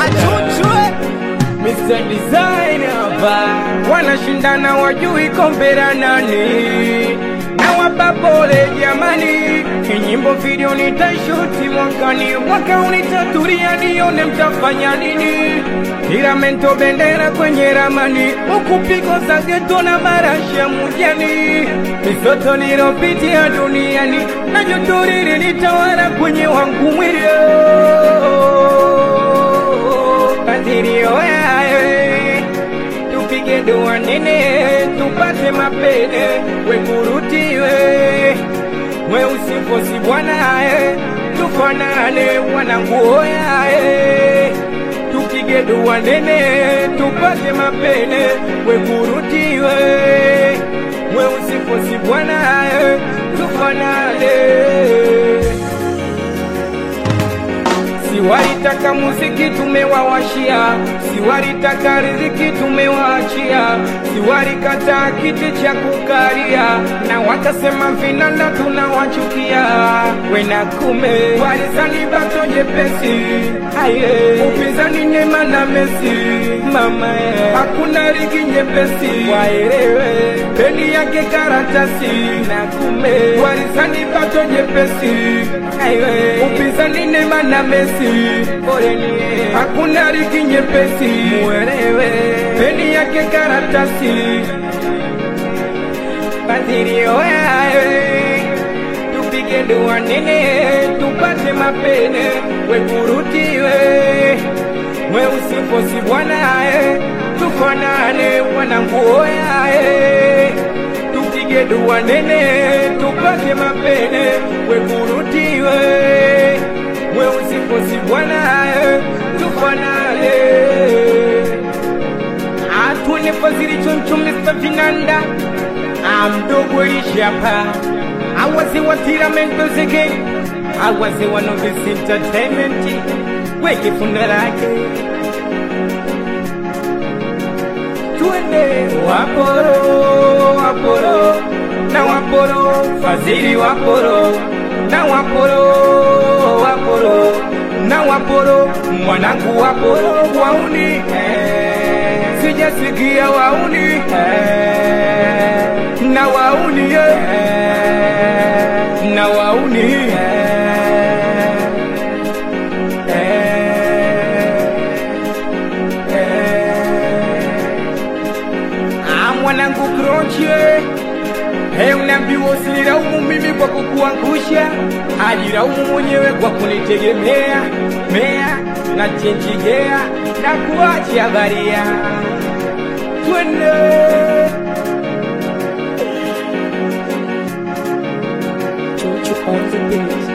achuchwe Mr. Design hapa wanashindana wajui kompera nani na wapa pole jamani kinyimbo video nitashuti mwakani mwaka unitaturia nione mtafanya nini Tiramento bendera kwenye ramani huku pigo za geto na marashi ya mujani misoto nilopitia duniani na joto lilitawala kwenye wangu mwili kadirio yae tupige dua nene tupate mapene wekurutiwe weusifosi bwanae tufanane wananguoyae tupige dua nene tupate mapene wekurutiwe weusifosi bwanae tufanane Siwalitaka muziki tumewawashia, siwalitaka riziki tumewaachia, siwalikataa kiti cha kukalia, na wakasema vinanda tunawachukia. Wena kume walizani bato jepesi, aye upinzani Neema na Messi, mama ye, hakuna ligi nyepesi, waelewe beni yake karatasi, na kume walizani bato jepesi, aye upinzani Neema na Messi, poleni hakuna ligi nyepesi, muelewe beni yake karatasi, badirio yae tupige dua nene tupate mapene wekurutiwe weusifosi bwanae tufanane wananguoyae tupige dua nene tupate mapene wekurutiwe weusifosi bwanae tufanane atune fazili choncho Mr. Vinanda amdogo ishapa awaze wa tiramento zege awaze wa novice entertainment weke funda lake tuende waporo waporo na waporo fazili waporo na waporo waporo na waporo mwanangu waporo wauni eh, sijasikia wauni eh, na wauni eh, na wauni eh, Ah, mwanangu kroche Hey, unaambiwa usinilaumu mimi kwa kukuangusha, ajilaumu mwenyewe kwa kunitegemea mea na chenjigea na kuacha baria. Twende Jojo on the beat.